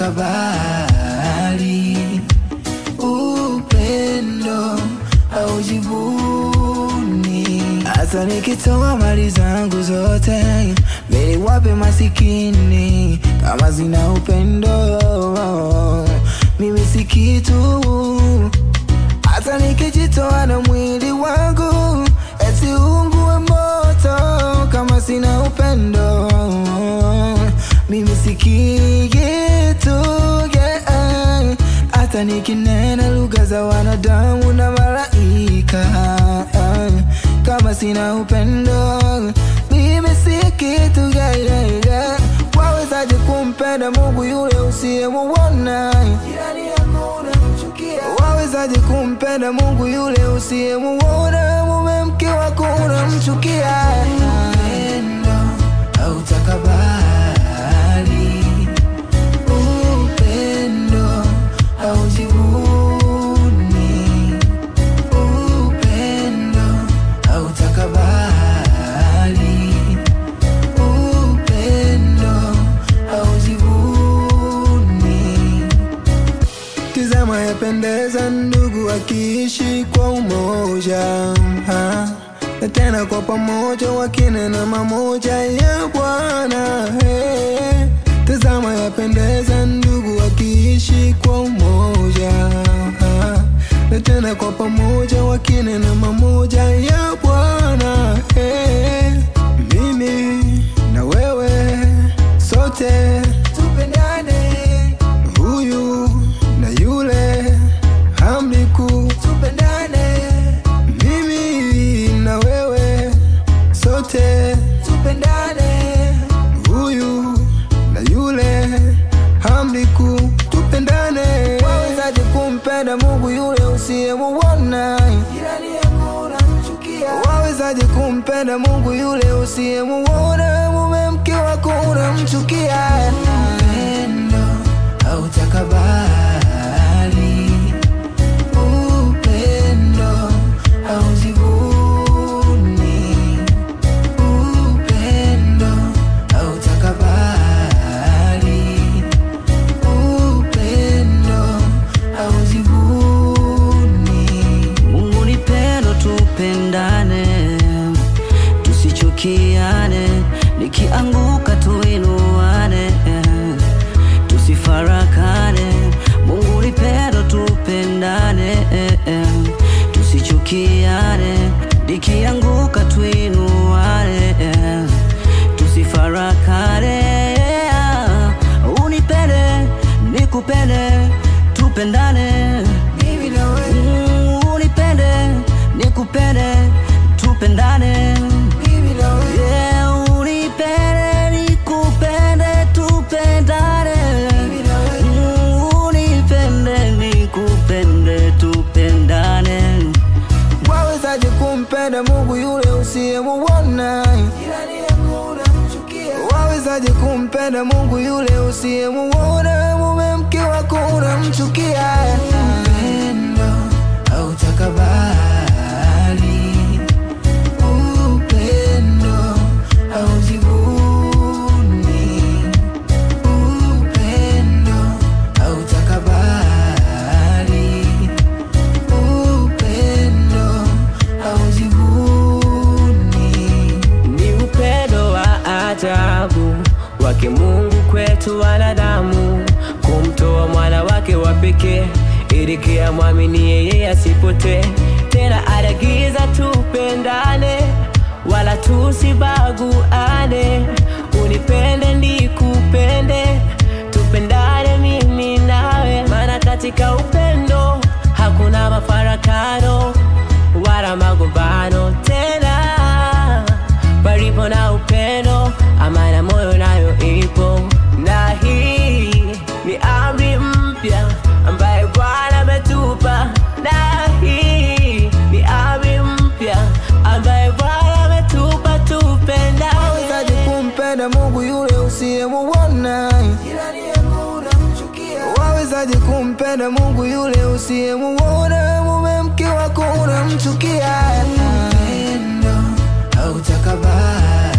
hautakabali upendo haujivuni. Hata nikitoa mali zangu zote mimi wape masikini, kama zina upendo mimi si kitu. Hata nikijitoa na mwili wangu eti ungue moto, kama sina upendo mimi si kitu yeah. Hata nikinena lugha za wanadamu na malaika, kama sina upendo mimi si kitu yeah, yeah, yeah. Wawezaje kumpenda Mungu yule usiyemuona? Jirani yako unamchukia. Wawezaje kumpenda Mungu yule usiyemuona? Mume mke wako unamchukia. Upendo hautakabali, upendo haujivuni, upendo hautakabali, upendo haujivuni. Tizama yapendeza ndugu akiishi kwa umoja ha? na tena kwa pamoja wakinena mamoja ya Bwana hey. Tazama yapendeza ndugu akiishi kwa umoja ha? na tena kwa pamoja wakinena mamoja ya Bwana hey. Mimi na wewe sote tupendane huyu na yule hamliku tupendane, mimi na wewe sote tupendane, huyu na yule hamliku tupendane. Wawezaje kumpenda Mungu yule usiyemuona? Jirani yako unamchukia. Wawezaje kumpenda Mungu yule usiyemuona? Mume mke wako unamchukia. Upendo hautakabali, upendo haujivuni, upendo hautakabali, upendo haujivuni. Mungu ni pendo, tupendane, tusichukiane, nikianguka tuinuane, tusifarakane. Mungu ni pendo, tupendane, tusichukiane, nikianguka tuinuane, tusifarakane. Unipende, nikupende, tupendane Mimi na wewe, Mm, unipende nikupende tupendane mimi na wewe, Yeah, unipende nikupende tupendane mimi na wewe. Mm, unipende nikupende tupendane Wawezaje kumpenda Mungu yule usiyemuona? Jirani yako unamchukia. Wawezaje kumpenda Mungu yule usiyemuona? Mume mke wako unamchukia. Upendo hautakabali, upendo haujivuni, upendo hautakabali upendo haujivuni. Ni upendo wa ajabu wake Mungu kwetu wanadamu, kumtoa mwana wake wa pekee ili kila mwamini yeye asipotee. Tena anagiza tupendane, wala tusibaguane. Unipende nikupende, tupendane mimi nawe, maana katika upendo hakuna mafarakano wala magombano tena palipo na upendo, amani ya moyo nayo ipo, na hii ni amri mpya ambaye Bwana ametupa, na hii ni amri mpya ambaye Bwana ametupa, tupendane. Wawezaje kumpenda Mungu yule usiyemuona? Jirani yako unamchukia. Wawezaje kumpenda Mungu yule usiyemuona? Mume mke wako unamchukia. Upendo hautakabali